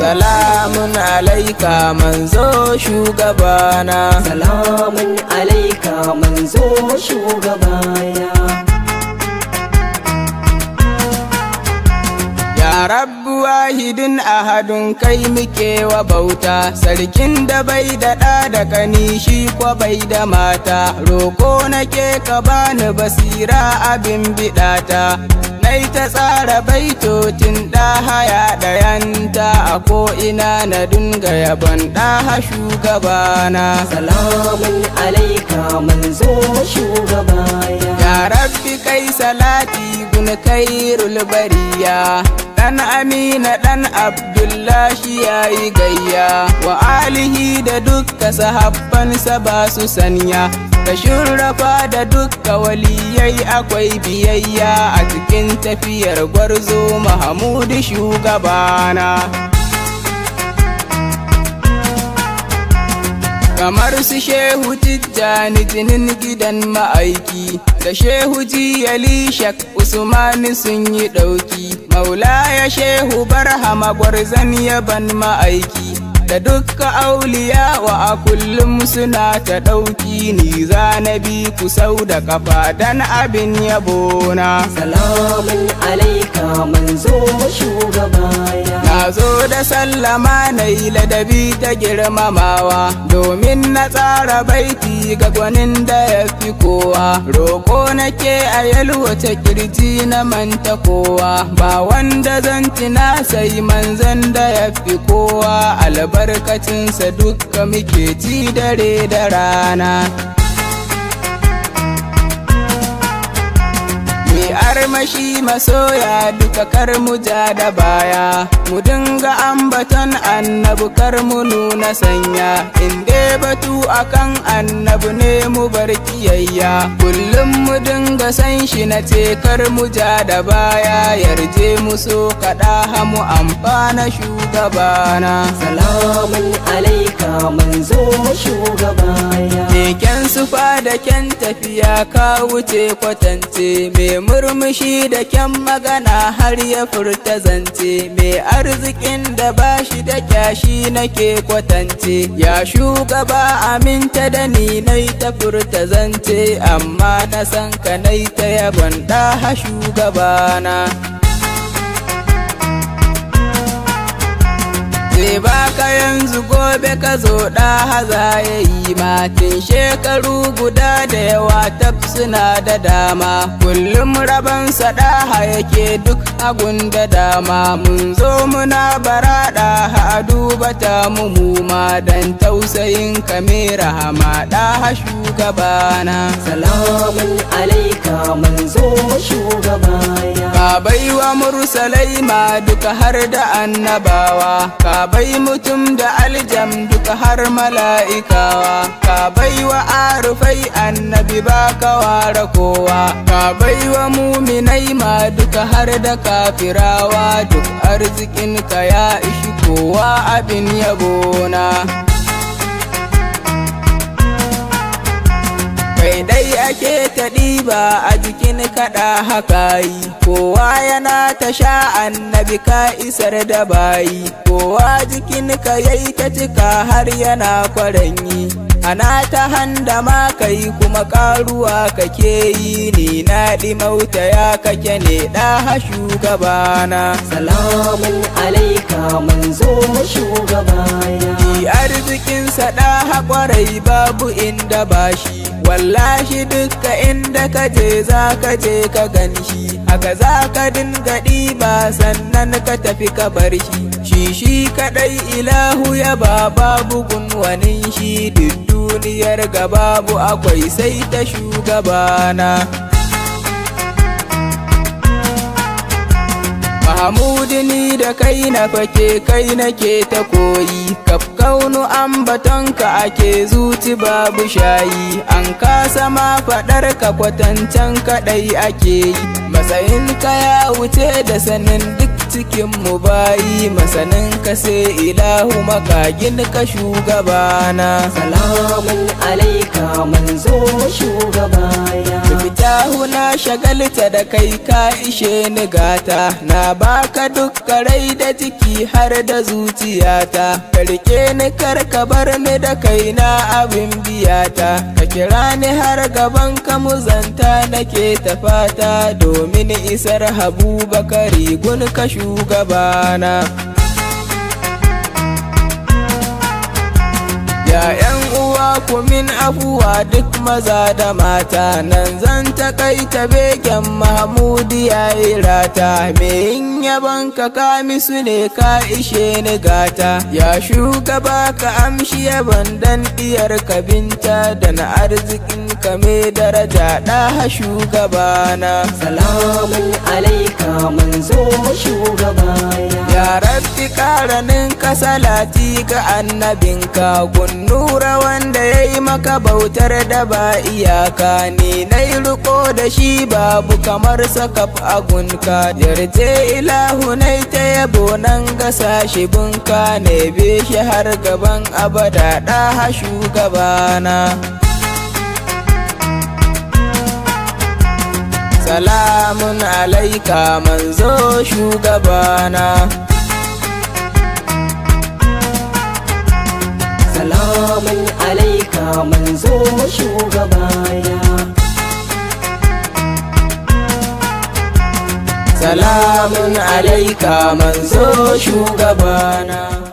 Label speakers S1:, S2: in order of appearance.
S1: salamun alaika manzo shugabana
S2: salamun alaika manzo shugabana
S1: Ya rabbu wahidin ahadun kai muke wa bauta sarkin da bai da ɗa da kani shi kwa bai da mata roko nake ka bani basira abin biɗata nai ta tsara baitotin ɗahaya ɗayanta a ko'ina na dinga yabon ɗaha shugabana
S2: salamun alaika manzo shugabana
S1: Ya rabbi kai salati gun kairul bariya Dan Amina dan Abdullahi yayi gayya wa alihi da dukka sahabbansa ba su sanya da shurrafa da dukka waliyai akwai biyayya a cikin tafiyar gwarzo Mahamudu shugabana kamar su shehu tijjani jinin gidan ma'aiki da shehu jiyali shak usmani sun yi ɗauki maulaya shehu barhama gwarzan yaban ma'aiki da dukka auliya wa a kullum suna ta ɗauki ni zanabi ku sau da kafa dan abin yabona
S2: salamun alaika manzo shugabana
S1: Na zo da sallama na yi ladabi ta girmamawa domin na tsara baiti ga gwanin da ya fi kowa. Roko nake a yalwata kirji na manta kowa ba wanda zan tina sai manzan da ya fi kowa albarkacinsa dukka muke ci dare da rana. Mai armashi masoya duka kar mu ja da baya mu dinga ambaton annabu kar mu nuna sanya inde batu akan annabu ne mu bar kiyayya kullum mu dinga san shi na ce kar mu ja da baya yarje mu so kaɗa hamu amfana shugabana
S2: salamun alaika manzo shugabana
S1: Keken sufa da kyan tafiya ka wuce kwatance mai murmushi da kyan magana har ya furta zance mai arzikin da bashi da kyashi nake kwatance ya shugaba aminta da ni nai ta furta zance amma na san ka nai ta yabon ɗaha shugabana zai baka yanzu gobe ka zo ɗa haza ya yi matin shekaru guda da yawa tab suna da dama kullum rabansa ɗaha yake duk agun da dama mun zo muna bara ɗaha a duba ta mumuma dan tausayin kamera hama ɗaha shugabana
S2: salamun alaika manzo shugabana
S1: Ka bai wa mursalai ma duka har da annabawa, ka bai mutum da aljam duka har mala'ikawa, ka bai wa arufai annabi ba ka ware kowa, ka bai wa muminai ma duka har da kafirawa duk arzikin ka ya ishi kowa abin yabona. kai dai ake ta ɗiba a jikin kaɗa haka yi kowa yana ta sha annabi ka isar da bayi kowa jikin ka yayi ta cika har yana kwaranyi ana ta handa ma kai kuma karuwa kake yi ni na mauta ya kake ne ɗaha shugabana
S2: salamun alaika manzo shugabana
S1: Shi arzikinsa ɗaha kwarai babu inda bashi wallahi dukka inda ka je za ka je ka gan shi haka za ka dinga ɗiba sannan ka tafi ka bar shi shi shi kaɗai ilahu ya ba babu gunwanin shi duk duniyar ga babu akwai sai ta shugabana Mahamudu ni da kai na fake kai nake ta koyi kaf kaunu ambatonka ake zuci babu shayi an kasa ma faɗar ka kwatancan kaɗai ake yi matsayin ka ya wuce da sanin duk cikin mu bayi masanin ka sai ilahu makagin ka shugabana
S2: salamun alaika manzo shugabana
S1: fita ilahu na shagalta da kai ka ishe ni gata na baka dukka rai da jiki har da zuciyata ka rike ni kar ka bar ni da kai na abin biyata ka kira ni har gaban ka muzanta nake ta fata domin isar habu bakari gun ka shugabana Ya ‘yan uwa ku min afuwa duk maza da mata nan zan takaita begen Mahmudu ya irata me in yaban ka kamisu ne ka ishe ni gata ya shugaba ka amshi yaban dan diyar ka binta da na arzikin ka me daraja ɗaha shugabana
S2: salamun alaika manzo shugabana
S1: Ya rabbi karanin ka salati ga annabinka gunnura wanda ya yi maka bautar da ba iyaka ni na yi riko da shi babu kamar sakaf agunka yarje ilahu na ta yabo nan ga sashi bunka ne be shi har gaban abada ɗaha shugabana Salamun alaika manzo shugabana
S2: salamun alaika manzo shugabana
S1: Salamun alaika manzo shugabana